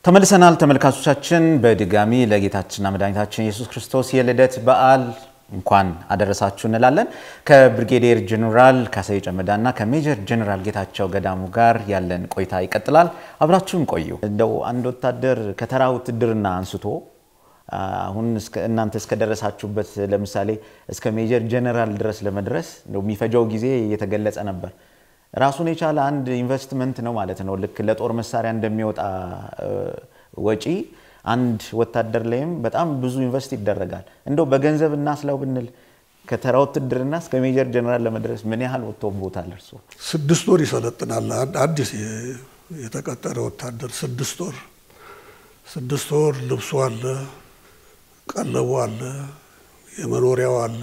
ተመልሰናል ተመልካቾቻችን። በድጋሚ ለጌታችንና መድኃኒታችን ኢየሱስ ክርስቶስ የልደት በዓል እንኳን አደረሳችሁ እንላለን። ከብሪጌዲየር ጀኔራል ካሳዬ ጨመዳና ከሜጀር ጀኔራል ጌታቸው ገዳሙ ጋር ያለን ቆይታ ይቀጥላል። አብራችሁን ቆዩ። እንደው አንድ ወታደር ከተራ ውትድርና አንስቶ አሁን እናንተ እስከደረሳችሁበት ለምሳሌ እስከ ሜጀር ጀኔራል ድረስ ለመድረስ እንደው የሚፈጀው ጊዜ እየተገለጸ ነበር። ራሱን የቻለ አንድ ኢንቨስትመንት ነው ማለት ነው። ልክ ለጦር መሳሪያ እንደሚወጣ ወጪ አንድ ወታደር ላይም በጣም ብዙ ኢንቨስት ይደረጋል። እንደው በገንዘብ እናስለው ብንል ከተራ ውትድርና እስከ ሜጀር ጀነራል ለመድረስ ምን ያህል ወጥቶበታል? እርሶ ስድስት ወር ይሰለጥናል። አዲስ የተቀጠረ ወታደር ስድስት ወር ስድስት ወር ልብሱ አለ፣ ቀለቡ አለ፣ የመኖሪያው አለ፣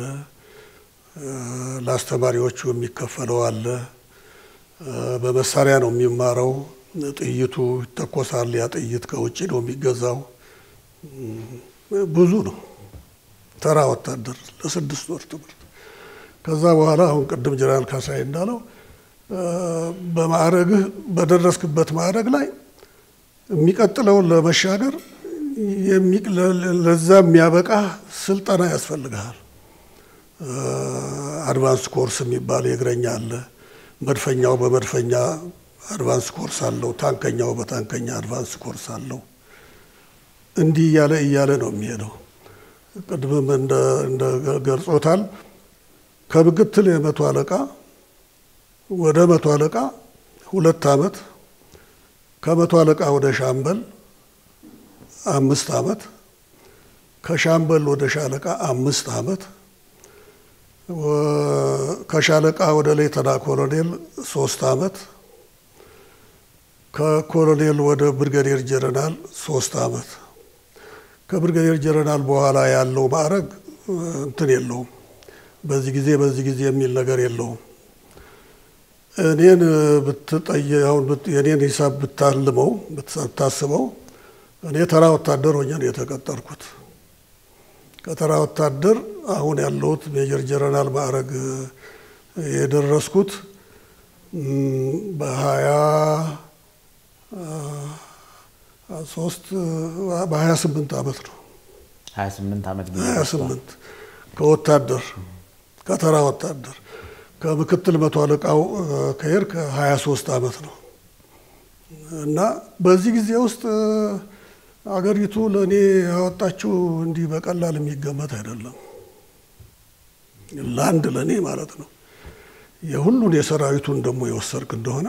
ለአስተማሪዎቹ የሚከፈለው አለ። በመሳሪያ ነው የሚማረው። ጥይቱ ይተኮሳል። ያ ጥይት ከውጭ ነው የሚገዛው። ብዙ ነው። ተራ ወታደር ለስድስት ወር ትምህርት። ከዛ በኋላ አሁን ቅድም ጀነራል ካሳዬ እንዳለው በማዕረግህ በደረስክበት ማዕረግ ላይ የሚቀጥለውን ለመሻገር ለዛ የሚያበቃ ስልጠና ያስፈልግሃል። አድቫንስ ኮርስ የሚባል የእግረኛ አለ። መድፈኛው በመድፈኛ አድቫንስ ኮርስ አለው። ታንከኛው በታንከኛ አድቫንስ ኮርስ አለው። እንዲህ እያለ እያለ ነው የሚሄደው። ቅድምም እንደ ገልጾታል። ከምክትል የመቶ አለቃ ወደ መቶ አለቃ ሁለት ዓመት፣ ከመቶ አለቃ ወደ ሻምበል አምስት ዓመት፣ ከሻምበል ወደ ሻለቃ አምስት ዓመት ከሻለቃ ወደ ሌተና ኮሎኔል ሶስት ዓመት ከኮሎኔል ወደ ብርጋዴር ጀነራል ሶስት ዓመት። ከብርጋዴር ጀነራል በኋላ ያለው ማዕረግ እንትን የለውም። በዚህ ጊዜ በዚህ ጊዜ የሚል ነገር የለውም። እኔን ብትጠየውን የኔን ሂሳብ ብታልመው ብታስበው እኔ ተራ ወታደር ሆኜ ነው የተቀጠርኩት። ከተራ ወታደር አሁን ያለሁት ሜጀር ጀነራል ማዕረግ የደረስኩት በሀያ ሶስት በሀያ ስምንት ዓመት ነው። 28 ዓመት ጊዜ ሀያ ስምንት ከወታደር ከተራ ወታደር ከምክትል መቶ አለቃው ከሄድ ከሀያ ሶስት ዓመት ነው እና በዚህ ጊዜ ውስጥ አገሪቱ ለእኔ ያወጣችው እንዲህ በቀላል የሚገመት አይደለም። ለአንድ ለእኔ ማለት ነው። የሁሉን የሰራዊቱን ደግሞ የወሰድክ እንደሆነ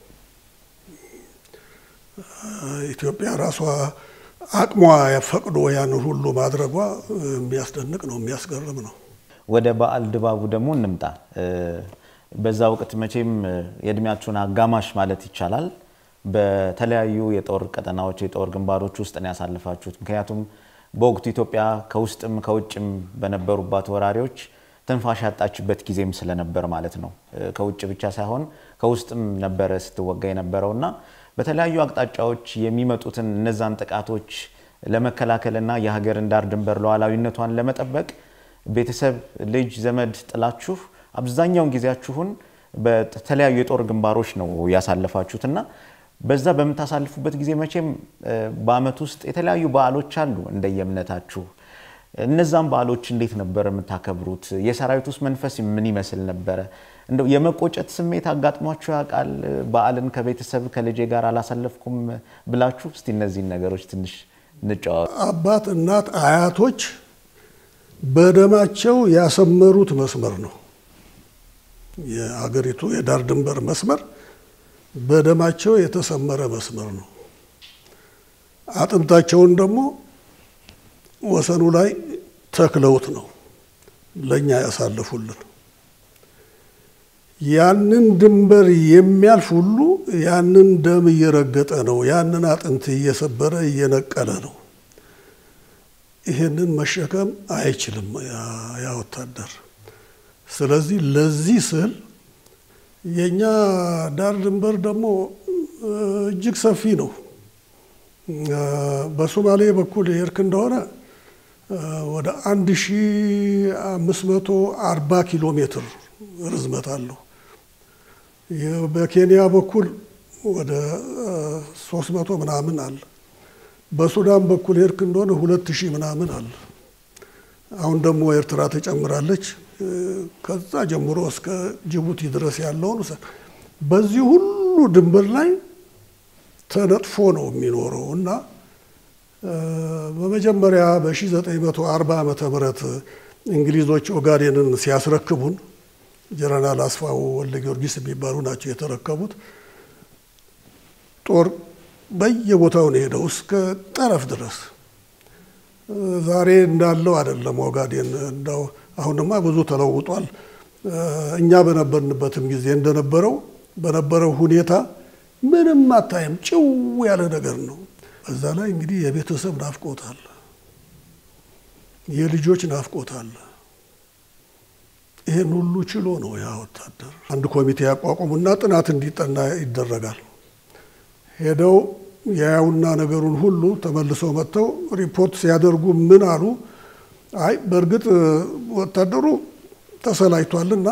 ኢትዮጵያ ራሷ አቅሟ ፈቅዶ ያን ሁሉ ማድረጓ የሚያስደንቅ ነው፣ የሚያስገርም ነው። ወደ በዓል ድባቡ ደግሞ እንምጣ። በዛ ወቅት መቼም የእድሜያችሁን አጋማሽ ማለት ይቻላል በተለያዩ የጦር ቀጠናዎች የጦር ግንባሮች ውስጥ ነው ያሳልፋችሁት። ምክንያቱም በወቅቱ ኢትዮጵያ ከውስጥም ከውጭም በነበሩባት ወራሪዎች ትንፋሽ ያጣችበት ጊዜም ስለነበር ማለት ነው። ከውጭ ብቻ ሳይሆን ከውስጥም ነበረ ስትወጋ የነበረው እና በተለያዩ አቅጣጫዎች የሚመጡትን እነዛን ጥቃቶች ለመከላከልና የሀገርን ዳር ድንበር ሉዓላዊነቷን ለመጠበቅ ቤተሰብ፣ ልጅ፣ ዘመድ ጥላችሁ አብዛኛውን ጊዜያችሁን በተለያዩ የጦር ግንባሮች ነው ያሳለፋችሁት እና በዛ በምታሳልፉበት ጊዜ መቼም በዓመት ውስጥ የተለያዩ በዓሎች አሉ እንደየእምነታችሁ። እነዛም በዓሎች እንዴት ነበር የምታከብሩት? የሰራዊት ውስጥ መንፈስ ምን ይመስል ነበረ? እንደው የመቆጨት ስሜት አጋጥሟችሁ ያውቃል? በዓልን ከቤተሰብ ከልጄ ጋር አላሳለፍኩም ብላችሁ? እስቲ እነዚህን ነገሮች ትንሽ እንጫወት። አባት፣ እናት፣ አያቶች በደማቸው ያሰመሩት መስመር ነው የአገሪቱ የዳር ድንበር መስመር በደማቸው የተሰመረ መስመር ነው። አጥንታቸውን ደግሞ ወሰኑ ላይ ተክለውት ነው ለእኛ ያሳልፉልን። ያንን ድንበር የሚያልፍ ሁሉ ያንን ደም እየረገጠ ነው፣ ያንን አጥንት እየሰበረ እየነቀለ ነው። ይህንን መሸከም አይችልም ያ ወታደር። ስለዚህ ለዚህ ስል የእኛ ዳር ድንበር ደግሞ እጅግ ሰፊ ነው። በሶማሌ በኩል የሄድክ እንደሆነ ወደ አንድ ሺ አምስት መቶ አርባ ኪሎ ሜትር ርዝመት አለው። በኬንያ በኩል ወደ ሶስት መቶ ምናምን አለ። በሱዳን በኩል ሄድክ እንደሆነ ሁለት ሺህ ምናምን አለ። አሁን ደግሞ ኤርትራ ተጨምራለች። ከዛ ጀምሮ እስከ ጅቡቲ ድረስ ያለውን በዚህ ሁሉ ድንበር ላይ ተነጥፎ ነው የሚኖረው እና በመጀመሪያ በ1940 ዓመተ ምህረት እንግሊዞች ኦጋዴንን ሲያስረክቡን ጀነራል አስፋው ወልደ ጊዮርጊስ የሚባሉ ናቸው የተረከቡት። ጦር በየቦታው ነው ሄደው እስከ ጠረፍ ድረስ። ዛሬ እንዳለው አይደለም ኦጋዴን። እንዳው አሁንማ ብዙ ተለውጧል። እኛ በነበርንበትም ጊዜ እንደነበረው በነበረው ሁኔታ ምንም አታይም፣ ጭው ያለ ነገር ነው። በዛ ላይ እንግዲህ የቤተሰብ ናፍቆት አለ፣ የልጆች ናፍቆት አለ። ይህን ሁሉ ችሎ ነው ያ ወታደር። አንድ ኮሚቴ ያቋቁሙና ጥናት እንዲጠና ይደረጋል። ሄደው ያያውና ነገሩን ሁሉ ተመልሰው መጥተው ሪፖርት ሲያደርጉ ምን አሉ? አይ በእርግጥ ወታደሩ ተሰላይቷልና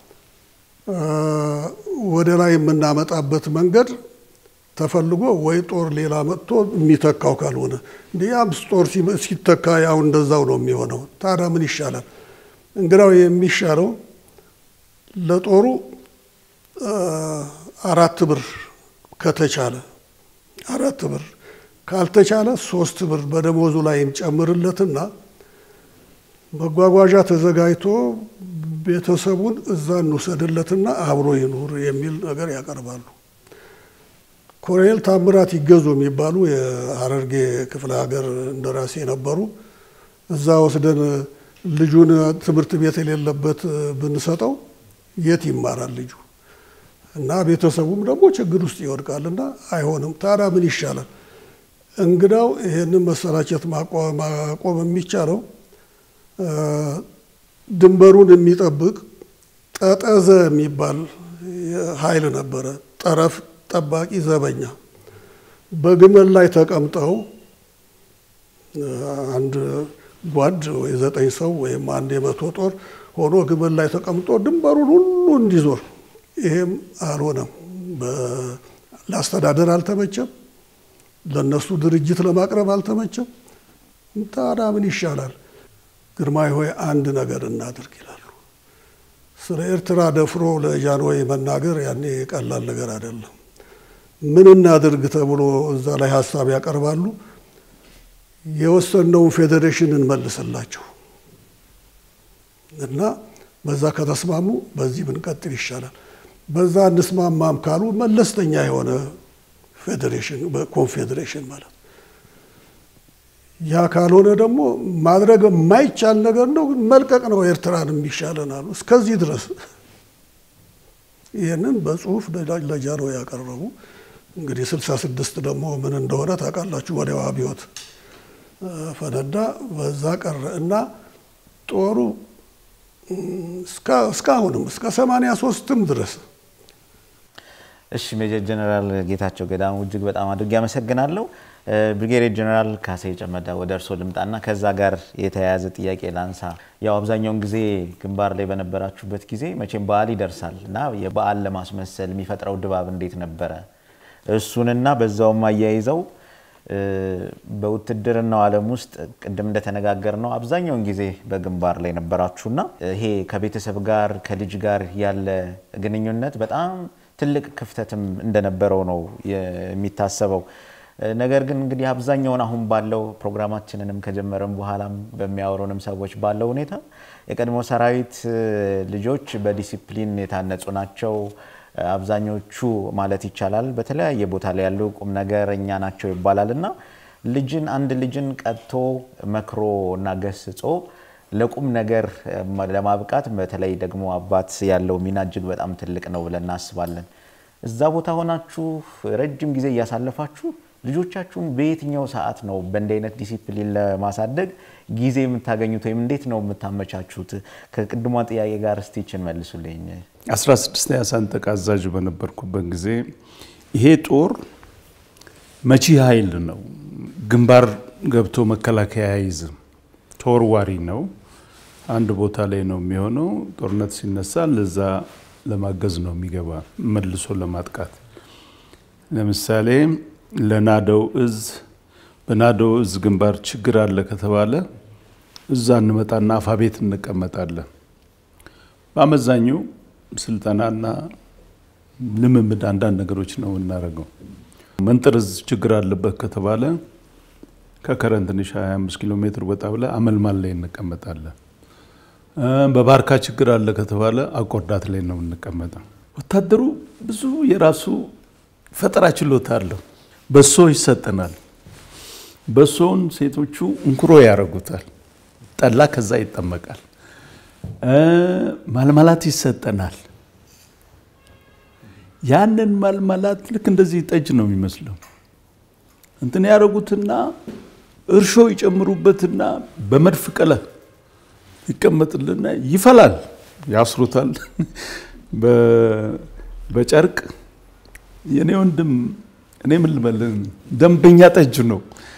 ወደ ላይ የምናመጣበት መንገድ ተፈልጎ ወይ ጦር ሌላ መጥቶ የሚተካው ካልሆነ እንዲ ያም ጦር ሲተካ ያው እንደዛው ነው የሚሆነው። ታዲያ ምን ይሻላል? እንግዳው የሚሻለው ለጦሩ አራት ብር ከተቻለ አራት ብር ካልተቻለ ሶስት ብር በደሞዙ ላይ እንጨምርለትና መጓጓዣ ተዘጋጅቶ ቤተሰቡን እዛ እንውሰድለትና አብሮ ይኑር የሚል ነገር ያቀርባሉ። ኮሎኔል ታምራት ይገዙ የሚባሉ የሀረርጌ ክፍለ ሀገር እንደራሴ ነበሩ። እዛ ወስደን ልጁን ትምህርት ቤት የሌለበት ብንሰጠው የት ይማራል ልጁ? እና ቤተሰቡም ደግሞ ችግር ውስጥ ይወድቃልና አይሆንም። ታዲያ ምን ይሻላል? እንግዳው ይህንን መሰላቸት ማቆም የሚቻለው ድንበሩን የሚጠብቅ ጠጠዘ የሚባል ኃይል ነበረ። ጠረፍ ጠባቂ ዘበኛ በግመል ላይ ተቀምጠው አንድ ጓድ ወይ ዘጠኝ ሰው ወይም አንድ የመቶ ጦር ሆኖ ግመል ላይ ተቀምጦ ድንበሩን ሁሉ እንዲዞር። ይሄም አልሆነም። ለአስተዳደር አልተመቸም። ለነሱ ድርጅት ለማቅረብ አልተመቸም። ታዲያ ምን ይሻላል? ግርማዊ ሆይ አንድ ነገር እናድርግ ይላሉ። ስለ ኤርትራ ደፍሮ ለጃንሆይ መናገር ያኔ ቀላል ነገር አይደለም። ምን እናድርግ ተብሎ እዛ ላይ ሀሳብ ያቀርባሉ። የወሰነውን ፌዴሬሽን እንመልስላቸው እና በዛ ከተስማሙ በዚህ ብንቀጥል ይሻላል። በዛ እንስማማም ካሉ መለስተኛ የሆነ ፌዴሬሽን ኮንፌዴሬሽን ማለት ያ ካልሆነ ደግሞ ማድረግ የማይቻል ነገር ነው፣ መልቀቅ ነው ኤርትራን የሚሻለን አሉ። እስከዚህ ድረስ ይህንን በጽሁፍ ለጃንሆይ ያቀረቡ። እንግዲህ ስልሳ ስድስት ደግሞ ምን እንደሆነ ታውቃላችሁ። ወዲያው አብዮት ፈነዳ፣ በዛ ቀረ እና ጦሩ እስካሁንም እስከ ሰማንያ ሶስትም ድረስ እሺ ሜጀር ጀነራል ጌታቸው ገዳሙ እጅግ በጣም አድርጌ አመሰግናለሁ። ብሪጌዴር ጀነራል ካሴ ጨመዳ ወደ እርስዎ ልምጣና ከዛ ጋር የተያያዘ ጥያቄ ላንሳ። ያው አብዛኛውን ጊዜ ግንባር ላይ በነበራችሁበት ጊዜ መቼም በዓል ይደርሳል እና የበዓል ለማስመሰል የሚፈጥረው ድባብ እንዴት ነበረ? እሱንና በዛውም አያይዘው በውትድርናው ዓለም ውስጥ ቅድም እንደተነጋገር ነው አብዛኛውን ጊዜ በግንባር ላይ ነበራችሁና ይሄ ከቤተሰብ ጋር ከልጅ ጋር ያለ ግንኙነት በጣም ትልቅ ክፍተትም እንደነበረው ነው የሚታሰበው። ነገር ግን እንግዲህ አብዛኛውን አሁን ባለው ፕሮግራማችንንም ከጀመረም በኋላም በሚያወሩንም ሰዎች ባለው ሁኔታ የቀድሞ ሰራዊት ልጆች በዲሲፕሊን የታነጹ ናቸው። አብዛኞቹ ማለት ይቻላል በተለያየ ቦታ ላይ ያሉ ቁም ነገረኛ ናቸው ይባላል እና ልጅን አንድ ልጅን ቀጥቶ መክሮ እና ገስጾ ለቁም ነገር ለማብቃት በተለይ ደግሞ አባት ያለው ሚና እጅግ በጣም ትልቅ ነው ብለን እናስባለን። እዛ ቦታ ሆናችሁ ረጅም ጊዜ እያሳለፋችሁ ልጆቻችሁን በየትኛው ሰዓት ነው በእንዲህ አይነት ዲሲፕሊን ለማሳደግ ጊዜ የምታገኙት ወይም እንዴት ነው የምታመቻቹት? ከቅድሟ ጥያቄ ጋር እስቲችን መልሱልኝ። 16ኛ ሰንጠቅ አዛዥ በነበርኩበት ጊዜ ይሄ ጦር መቺ ኃይል ነው። ግንባር ገብቶ መከላከያ አይዝም። ተወርዋሪ ነው። አንድ ቦታ ላይ ነው የሚሆነው። ጦርነት ሲነሳ ለዛ ለማገዝ ነው የሚገባ መልሶ ለማጥቃት። ለምሳሌ ለናደው እዝ በናዶ እዝ ግንባር ችግር አለ ከተባለ እዛ እንመጣና አፋቤት እንቀመጣለን። በአመዛኙ ስልጠናና ልምምድ አንዳንድ ነገሮች ነው የምናደርገው። መንጥርዝ ችግር አለበት ከተባለ ከከረን ትንሽ 25 ኪሎ ሜትር ወጣ ብለ አመልማል ላይ እንቀመጣለን። በባርካ ችግር አለ ከተባለ አቆርዳት ላይ ነው የምንቀመጠው። ወታደሩ ብዙ የራሱ ፈጠራ ችሎታ አለው። በሶ ይሰጠናል። በሶውን ሴቶቹ እንኩሮ ያደርጉታል። ጠላ ከዛ ይጠመቃል። ማልማላት ይሰጠናል። ያንን ማልማላት ልክ እንደዚህ ጠጅ ነው የሚመስለው። እንትን ያደረጉትና እርሾ ይጨምሩበትና በመድፍ ቀለ ይቀመጥልና ይፈላል፣ ያስሩታል በጨርቅ የኔ ወንድም እኔ ምን ልበልህ ደንበኛ ጠጅ ነው።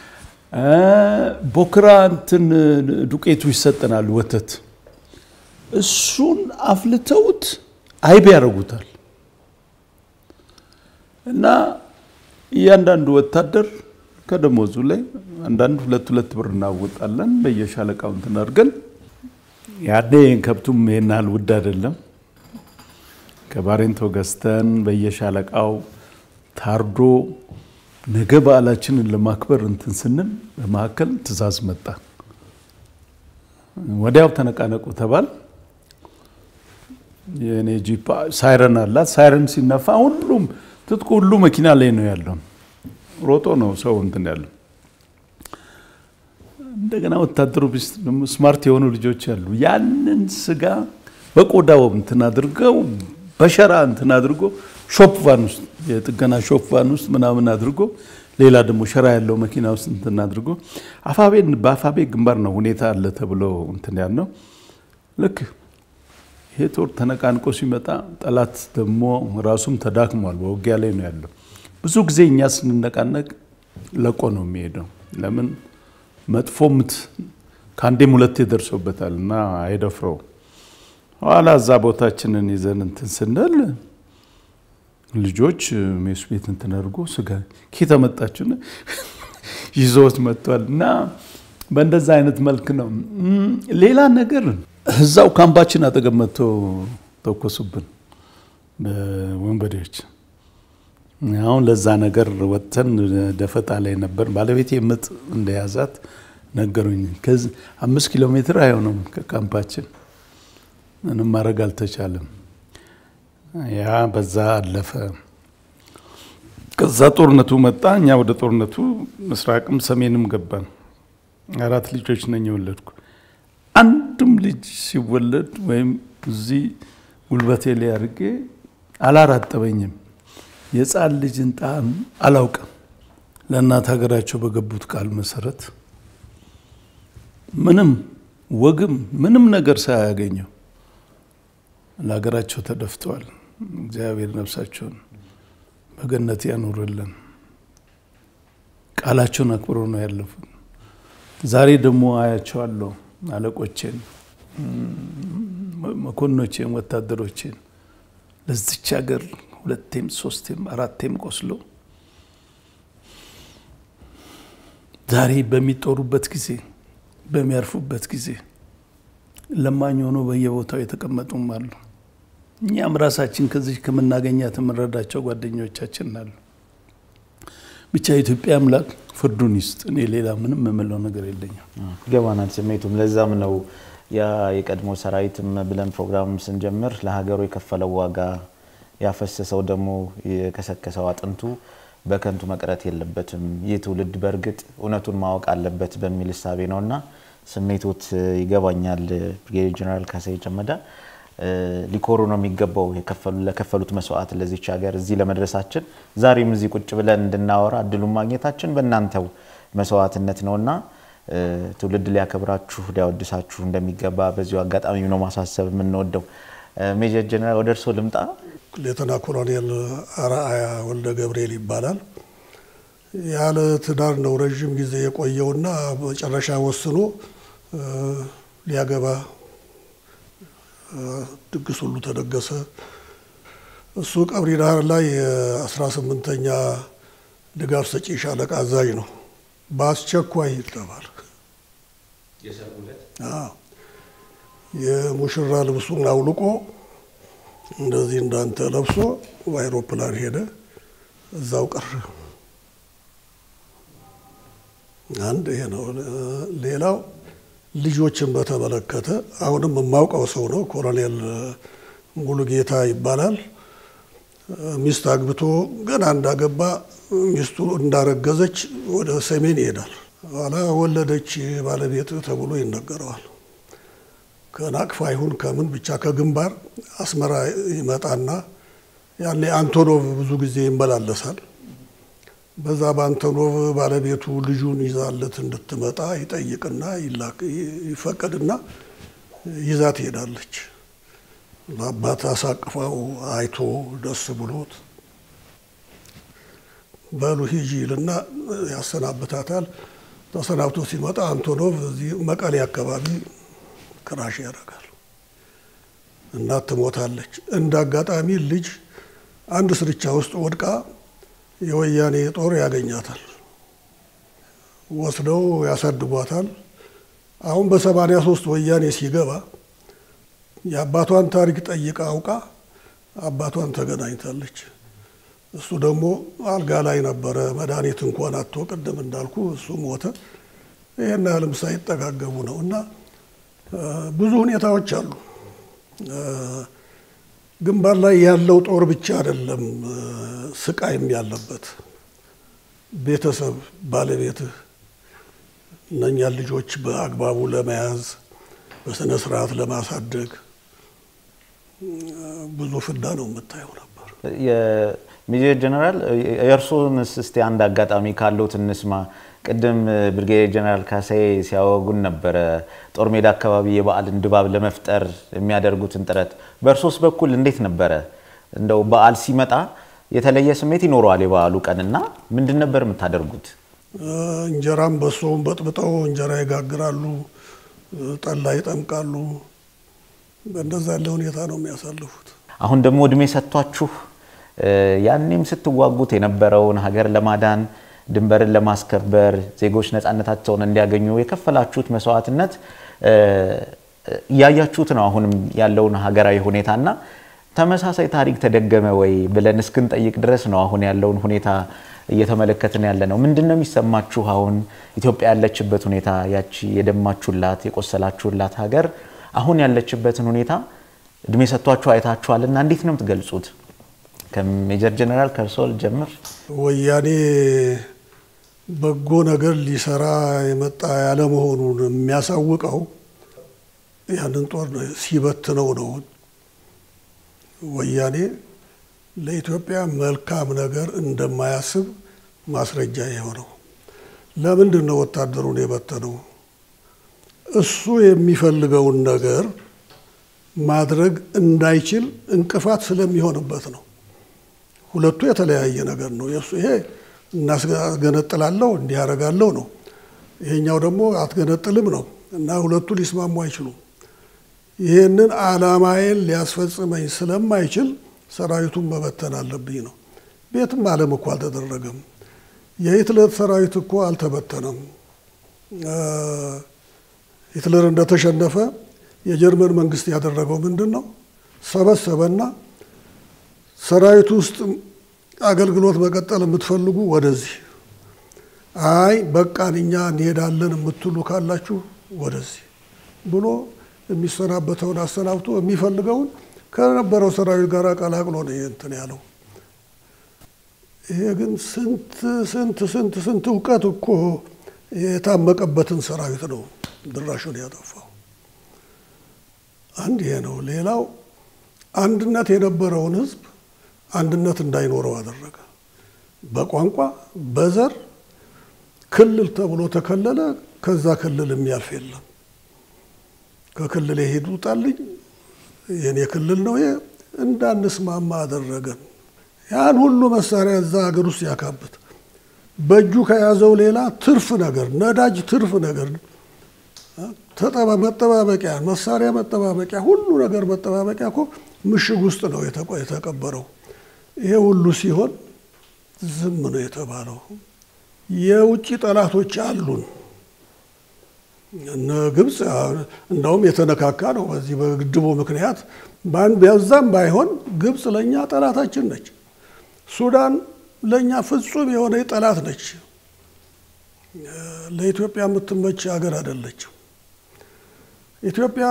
ቦክራ እንትን ዱቄቱ ይሰጠናል፣ ወተት እሱን አፍልተውት አይብ ያደርጉታል። እና እያንዳንዱ ወታደር ከደሞዙ ላይ አንዳንድ ሁለት ሁለት ብር እናወጣለን በየሻለቃው እንትን አድርገን ያኔ ከብቱም ይሄን ያህል ውድ አይደለም። ከባሬንቶ ገዝተን በየሻለቃው ታርዶ ነገ በዓላችንን ለማክበር እንትን ስንል በመካከል ትዕዛዝ መጣ። ወዲያው ተነቃነቁ ተባል። የኔ ጂፕ ሳይረን አላት። ሳይረን ሲነፋ ሁሉም ትጥቁ ሁሉ መኪና ላይ ነው ያለው። ሮጦ ነው ሰው እንትን ያለው። እንደገና ወታደሩ ቢስት ደግሞ ስማርት የሆኑ ልጆች አሉ። ያንን ስጋ በቆዳው እንትን አድርገው በሸራ እንትን አድርጎ ሾፕ ቫን ውስጥ የጥገና ሾፕ ቫን ውስጥ ምናምን አድርጎ ሌላ ደግሞ ሸራ ያለው መኪና ውስጥ እንትን አድርጎ አፋቤን በአፋቤ ግንባር ነው ሁኔታ አለ ተብሎ እንትን ያልነው ልክ ይሄ ጦር ተነቃንቆ ሲመጣ ጠላት ደግሞ ራሱም ተዳክሟል፣ በውጊያ ላይ ነው ያለው። ብዙ ጊዜ እኛ ስንነቃነቅ ለቆ ነው የሚሄደው። ለምን መጥፎ ምት ከአንዴም ሁለቴ ደርሶበታል እና አይደፍረው። ኋላ እዛ ቦታችንን ይዘን እንትን ስንል ልጆች ሜስ ቤት እንትን አድርጎ ስጋ ኬተመጣችን ይዞት መጥቷል እና በእንደዛ አይነት መልክ ነው። ሌላ ነገር እዛው ካምፓችን አጠገብ መጥቶ ተኮሱብን ወንበዴዎች። አሁን ለዛ ነገር ወጥተን ደፈጣ ላይ ነበር። ባለቤቴ ምጥ እንደያዛት ነገሩኝ። ከዚህ አምስት ኪሎ ሜትር አይሆንም ከካምፓችን። ምንም ማድረግ አልተቻለም። ያ በዛ አለፈ። ከዛ ጦርነቱ መጣ። እኛ ወደ ጦርነቱ ምስራቅም ሰሜንም ገባን። አራት ልጆች ነኝ የወለድኩ። አንድም ልጅ ሲወለድ ወይም እዚህ ጉልበቴ ላይ አድርጌ አላራጠበኝም። የሕፃን ልጅን ጣዕም አላውቅም። ለእናት ሀገራቸው በገቡት ቃል መሰረት ምንም ወግም ምንም ነገር ሳያገኘው ለሀገራቸው ተደፍተዋል። እግዚአብሔር ነፍሳቸውን በገነት ያኑርልን። ቃላቸውን አክብሮ ነው ያለፉት። ዛሬ ደግሞ አያቸዋለሁ አለቆቼን፣ መኮንኖቼን፣ ወታደሮቼን ለዚች ሀገር ሁለቴም ሶስቴም አራቴም ቆስሎ ዛሬ በሚጦሩበት ጊዜ በሚያርፉበት ጊዜ ለማኝ ሆኖ በየቦታው የተቀመጡም አሉ። እኛም ራሳችን ከዚህ ከምናገኛት የምንረዳቸው ጓደኞቻችን አሉ። ብቻ የኢትዮጵያ አምላክ ፍርዱን ይስጥ። እኔ ሌላ ምንም የምለው ነገር የለኝም። ይገባናል ስሜቱም። ለዛም ነው ያ የቀድሞ ሰራዊትም ብለን ፕሮግራም ስንጀምር ለሀገሩ የከፈለው ዋጋ ያፈሰሰው ደግሞ የከሰከሰው አጥንቱ በከንቱ መቅረት የለበትም። ይህ ትውልድ በእርግጥ እውነቱን ማወቅ አለበት በሚል እሳቤ ነውና ስሜቶት ይገባኛል። ብርጌዴር ጀነራል ካሳዬ ጨመዳ ሊኮሩ ነው የሚገባው ለከፈሉት መስዋዕት ለዚች ሀገር እዚህ ለመድረሳችን ዛሬም እዚህ ቁጭ ብለን እንድናወራ እድሉን ማግኘታችን በእናንተው መስዋዕትነት ነውና ትውልድ ሊያከብራችሁ ሊያወድሳችሁ እንደሚገባ በዚሁ አጋጣሚ ነው ማሳሰብ የምንወደው። ሜጀር ጀነራል ወደ እርስዎ ልምጣ። ሌተና ኮሎኔል አርአያ ወልደ ገብርኤል ይባላል። ያለ ትዳር ነው ረዥም ጊዜ የቆየውና መጨረሻ ወስኖ ሊያገባ ድግስ ሁሉ ተደገሰ። እሱ ቀብሪ ዳህር ላይ የአስራ ስምንተኛ ድጋፍ ሰጪ ሻለቃ አዛዥ ነው። በአስቸኳይ ይጠባል። የሙሽራ ልብሱን አውልቆ እንደዚህ እንዳንተ ለብሶ በአይሮፕላን ሄደ፣ እዛው ቀረ። አንድ ይሄ ነው። ሌላው ልጆችን በተመለከተ አሁንም የማውቀው ሰው ነው። ኮሎኔል ሙሉጌታ ይባላል። ሚስት አግብቶ ገና እንዳገባ ሚስቱ እንዳረገዘች ወደ ሰሜን ይሄዳል። ኋላ ወለደች ባለቤት ተብሎ ይነገረዋል። ከናቅፋ ይሁን ከምን ብቻ ከግንባር አስመራ ይመጣና ያኔ አንቶኖቭ ብዙ ጊዜ ይመላለሳል። በዛ በአንቶኖቭ ባለቤቱ ልጁን ይዛለት እንድትመጣ ይጠይቅና ይፈቀድና ይዛ ትሄዳለች። ለአባት አሳቅፋው አይቶ ደስ ብሎት በሉ ሂጂ ይልና ያሰናብታታል። ተሰናብቶ ሲመጣ አንቶኖቭ እዚህ መቀሌ አካባቢ ክራሽ ያደርጋል። እናት ትሞታለች። እንደ አጋጣሚ ልጅ አንድ ስርቻ ውስጥ ወድቃ የወያኔ ጦር ያገኛታል። ወስደው ያሳድጓታል። አሁን በሰማንያ ሶስት ወያኔ ሲገባ የአባቷን ታሪክ ጠይቃ አውቃ አባቷን ተገናኝታለች። እሱ ደግሞ አልጋ ላይ ነበረ፣ መድኃኒት እንኳን አቶ ቅድም እንዳልኩ እሱ ሞተ። ይህን ያህልም ሳይጠጋገቡ ነው እና ብዙ ሁኔታዎች አሉ። ግንባር ላይ ያለው ጦር ብቻ አይደለም ስቃይም ያለበት ቤተሰብ፣ ባለቤትህ እነኛን ልጆች በአግባቡ ለመያዝ በስነ ስርዓት ለማሳደግ ብዙ ፍዳ ነው የምታየው ነበር። የሜጀር ጀነራል የእርስዎንስ እስቲ አንድ አጋጣሚ ካለዎት እንስማ። ቅድም ብርጌዴር ጀነራል ካሳዬ ሲያወጉን ነበረ ጦር ሜዳ አካባቢ የበዓልን ድባብ ለመፍጠር የሚያደርጉትን ጥረት። በእርሶስ በኩል እንዴት ነበረ? እንደው በዓል ሲመጣ የተለየ ስሜት ይኖረዋል የበዓሉ ቀንና ምንድን ነበር የምታደርጉት? እንጀራም በሶም በጥብጠው እንጀራ ይጋግራሉ፣ ጠላ ይጠምቃሉ። በእንደዛ ያለ ሁኔታ ነው የሚያሳልፉት። አሁን ደግሞ እድሜ ሰጥቷችሁ ያኔም ስትዋጉት የነበረውን ሀገር ለማዳን ድንበርን ለማስከበር ዜጎች ነፃነታቸውን እንዲያገኙ የከፈላችሁት መስዋዕትነት እያያችሁት ነው። አሁንም ያለውን ሀገራዊ ሁኔታና ተመሳሳይ ታሪክ ተደገመ ወይ ብለን እስክንጠይቅ ድረስ ነው አሁን ያለውን ሁኔታ እየተመለከትን ያለ ነው። ምንድን ነው የሚሰማችሁ? አሁን ኢትዮጵያ ያለችበት ሁኔታ ያቺ የደማችሁላት የቆሰላችሁላት ሀገር አሁን ያለችበትን ሁኔታ እድሜ ሰጥቷችሁ አይታችኋልና እንዴት ነው የምትገልጹት? ከሜጀር ጀነራል ከርሶል ጀምር። ወያኔ በጎ ነገር ሊሰራ የመጣ ያለመሆኑን የሚያሳውቀው ያንን ጦር ሲበትነው ነው። ወያኔ ለኢትዮጵያ መልካም ነገር እንደማያስብ ማስረጃ የሆነው ለምንድን ነው ወታደሩን የበተነው? እሱ የሚፈልገውን ነገር ማድረግ እንዳይችል እንቅፋት ስለሚሆንበት ነው። ሁለቱ የተለያየ ነገር ነው። የሱ ይሄ እናስገነጥላለሁ እንዲህ ያደርጋለሁ ነው። ይሄኛው ደግሞ አትገነጥልም ነው እና ሁለቱ ሊስማሙ አይችሉም። ይህንን ዓላማዬን ሊያስፈጽመኝ ስለማይችል ሰራዊቱን መበተን አለብኝ ነው። ቤትም ዓለም እኮ አልተደረገም። የሂትለር ሰራዊት እኮ አልተበተነም። ሂትለር እንደተሸነፈ የጀርመን መንግስት ያደረገው ምንድን ነው? ሰበሰበና ሰራዊቱ ውስጥ አገልግሎት መቀጠል የምትፈልጉ ወደዚህ፣ አይ በቃን እኛ እንሄዳለን የምትሉ ካላችሁ ወደዚህ ብሎ የሚሰናበተውን አሰናብቶ የሚፈልገውን ከነበረው ሰራዊት ጋር ቀላቅሎ ነው እንትን ያለው። ይሄ ግን ስንት ስንት ስንት ስንት እውቀት እኮ የታመቀበትን ሰራዊት ነው ድራሹን ያጠፋው። አንድ ይሄ ነው። ሌላው አንድነት የነበረውን ህዝብ አንድነት እንዳይኖረው አደረገ። በቋንቋ በዘር ክልል ተብሎ ተከለለ። ከዛ ክልል የሚያልፍ የለም። ከክልል የሄዱ ጣልኝ የኔ ክልል ነው እንዳንስማማ አደረገን። ያን ሁሉ መሳሪያ እዛ ሀገር ውስጥ ያካብት በእጁ ከያዘው ሌላ ትርፍ ነገር ነዳጅ፣ ትርፍ ነገር መጠባበቂያ፣ መሳሪያ መጠባበቂያ፣ ሁሉ ነገር መጠባበቂያ እኮ ምሽግ ውስጥ ነው የተቀበረው። ይሄ ሁሉ ሲሆን ዝም ነው የተባለው። የውጭ ጠላቶች አሉን። እነ ግብፅ እንዳውም የተነካካ ነው። በዚህ በግድቡ ምክንያት በዛም ባይሆን ግብፅ ለእኛ ጠላታችን ነች። ሱዳን ለእኛ ፍጹም የሆነ ጠላት ነች። ለኢትዮጵያ የምትመች ሀገር አይደለችም። ኢትዮጵያ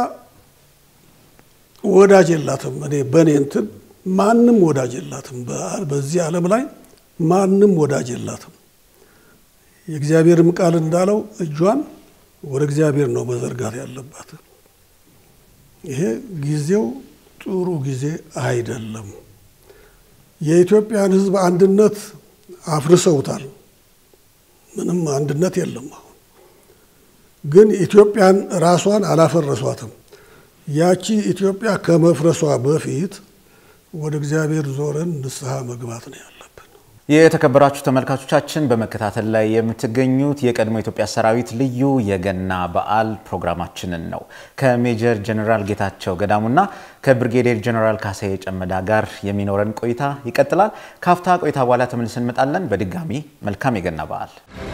ወዳጅ የላትም። እኔ በእኔ እንትን ማንም ወዳጅ የላትም። በዚህ ዓለም ላይ ማንም ወዳጅ የላትም። የእግዚአብሔርም ቃል እንዳለው እጇን ወደ እግዚአብሔር ነው መዘርጋት ያለባት። ይሄ ጊዜው ጥሩ ጊዜ አይደለም። የኢትዮጵያን ሕዝብ አንድነት አፍርሰውታል። ምንም አንድነት የለም። አሁን ግን ኢትዮጵያን ራሷን አላፈረሷትም። ያቺ ኢትዮጵያ ከመፍረሷ በፊት ወደ እግዚአብሔር ዞረን ንስሐ መግባት ነው ያለብን። የተከበራችሁ ተመልካቾቻችን በመከታተል ላይ የምትገኙት የቀድሞ ኢትዮጵያ ሰራዊት ልዩ የገና በዓል ፕሮግራማችንን ነው። ከሜጀር ጀኔራል ጌታቸው ገዳሙና ከብርጌዴር ጀኔራል ካሳዬ ጨመዳ ጋር የሚኖረን ቆይታ ይቀጥላል። ካፍታ ቆይታ በኋላ ተመልሰን እንመጣለን። በድጋሚ መልካም የገና በዓል